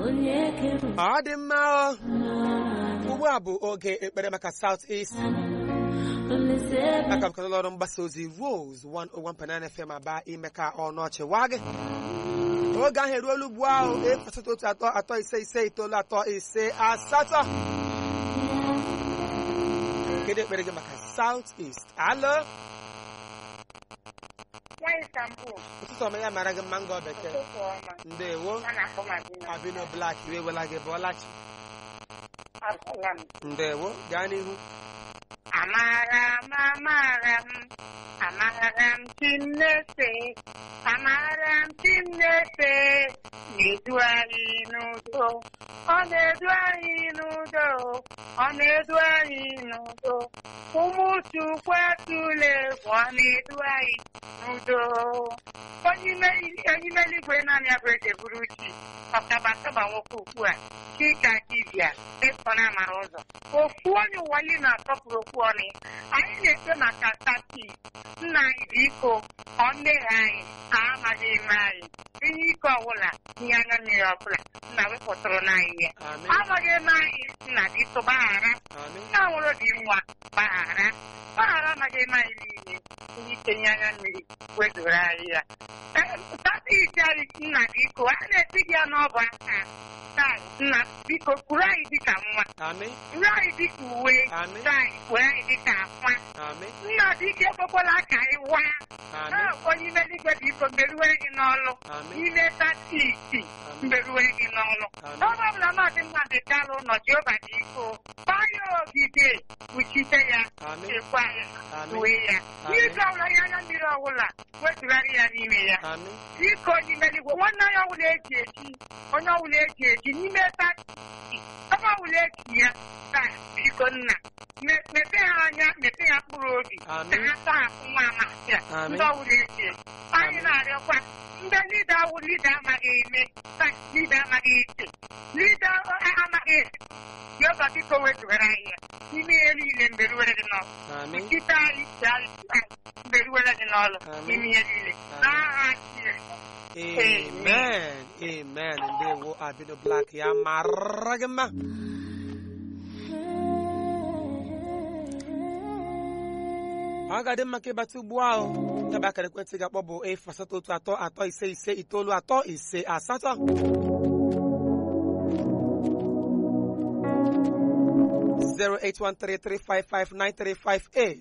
ọ dị mma o. ugbu a bụ oge ekpere maka South East aka m ụlọ ọrụ mgbasa ozi Rose 101.9 FM aba ime ka ọnụ ọchị waa gị oge ahụ eruola ugbu ahụ efasata otu atọ atọ ise ise itoolu atọ ise asatọ kedu ekpere gị maka South East alo Nwaanyị Istanbul, ụtụtụ ọma ya mara gị mma ngọ bekee ụtụtụ ọma. ndewo A na-akpọ Madina. abino blak iwe wela gị bụọlachi Asala m. ndewo gaa n'ihu Amara m, amara m, amara m Chineke, amara m Chineke, na-edu anyị n'udo. Ọ na-edu anyị n'udo, ọ na-edu anyị n'udo. Ụmụ Chukwu atụla egwu, ọ na-edu anyị n'udo. Onye ime- onye ime eluigwe naanị ya bụ eze buru chi, ọkabataba nwoke ukwu a, chika dibịa, ịkọ na amara ụzọ. Ofu onye ụwa niile na-asọpụrụ okwu ọnụ ya. Anyị na-ekpe maka tati nna anyị biko ọ mmehie anyị ha amaghị eme anyị ihe ike ọbụla ihe anya mmiri ọbụla nna wepụtụrụ n'anyị ya amen amaghị eme anyị nna biko gbaghara amen nna nwụrụ dị nwa gbaghara gbaghara amaghị eme anyị niile ihe ike nye anya mmiri wezụrụ anyị ya tata isi anyị nna biko a na-eti gị ya n'ọbụ aka taa nna biko kwuru anyị dịka nwa amen kwuru anyị dịka uwe Amen. taa anyị kwuru anyị dịka akwa amen nna dike ekwekwala ka anyị waa amen na-akpọ n'ime eluigwe biko mberuwere gị n'ọlụ amen n'ime tati isi mberuwere gị n'ọlụ Amen. n'ọrụ ọbụla mmadụ mmadụ dala ụlọ jehova dị iko gbaa ya ogige kpuchite ya amen chekwa ya amen uwe ya Amen. n'izu ọbụla ya anya mmiri ọbụla wetụgharị ya n'ime ya amen biko n'ime eluigwe nwanne onye ọbụla eji eji onye ọbụla eji eji n'ime tati isi ebe ọbụla eji ya taa biko nna me- mepee ha anya mepee ha mkpụrụ obi ka Amen. ha tọhapụ nwa amasị a Amen. ndị ọbụla eji eji anyị na-arịọkwa ndị lida awụ lida amaghị eme taa lida amaghị eche lida amaghị Jehova biko wetụgara anyị ya n'ime ihe niile mberuwere gị n'ọlụ amen Ikite anyị si anyị anyị mberuwere gị n'ọlụ Amen. n'ime ihe niile n'aha Chineke amen amen ndewo abino blak ya mara gị mma ọ ga-adị mma ka ịbata ugbu ahụ ya bụ akara ekwentị ga-akpọ bụ efu asatọ otu atọ atọ ise ise itoolu atọ ise asatọ zero eight one three three five five nine three five eight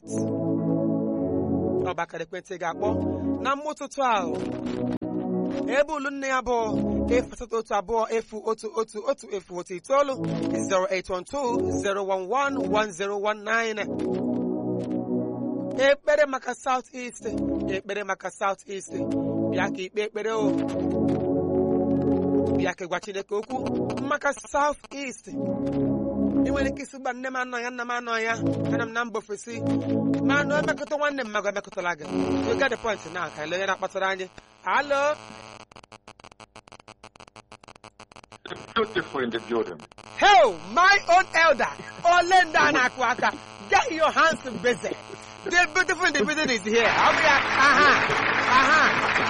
ọ bụ akara ekwentị ga-akpọ na mma ụtụtụ ahụ ebe ulu nne ya bụ efu asatọ otu abụọ efu otu otu otu efu otu itoolu 08120111019 ekpere maka South East ekpere maka South East bịa ka ikpe ekpere o bịa ka gwa Chineke okwu maka South East ị nwere ike isi gba nne m anọ ya nna m anọ ya ana m na mba ofesi ma anụ emekọta nwanne m magụ emekọtala gị you get the point na ka ele onye na-akpatara anyị alo beautiful in the building. Hell, my own elder, Olenda Nakwaka, get your hands busy. The beautiful individual is here. Okay, aha, aha.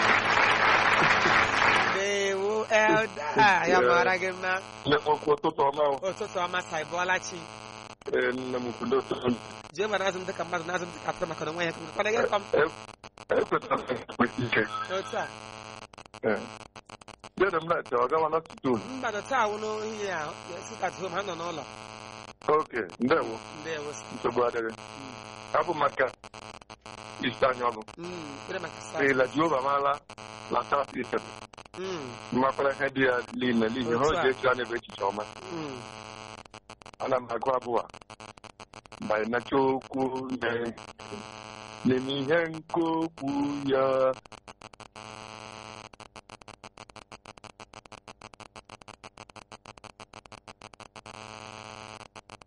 Dewo elder, ya mara gị mma. Nne m okwu ụtụtụ ọma o. Ụtụtụ ọma Saibolachi. Ee, nne m kwudo ụtụtụ. Jehova na-azụ m dịka mmadụ na-azụ m dịka atụrụ maka na onwe ya kwana gị kọm. Ekwetara m ekwesị ike. Otu a, Ee. Dede m na-eche ọ gawa na studio. mmadụ taa wụ n'ihi ya, si ka ha nọ n'ụlọ. Oke, ndewo. Ndewo. Nsogbu adịghị. Abụ maka isi anya ọnụ. Mm, ekpere maka South. Eela Jehova maala na South East. Mm, Mmakwara ihe dị ya niile n'ihi ha o Otu a. ji echi anya bụ echiche ọma. mm. Ana m agụ abụọ a. Banyere okwu na n'ime ihe nke okwu ya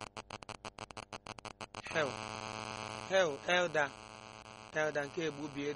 Hell. Hell, elder. Elder nke egbubie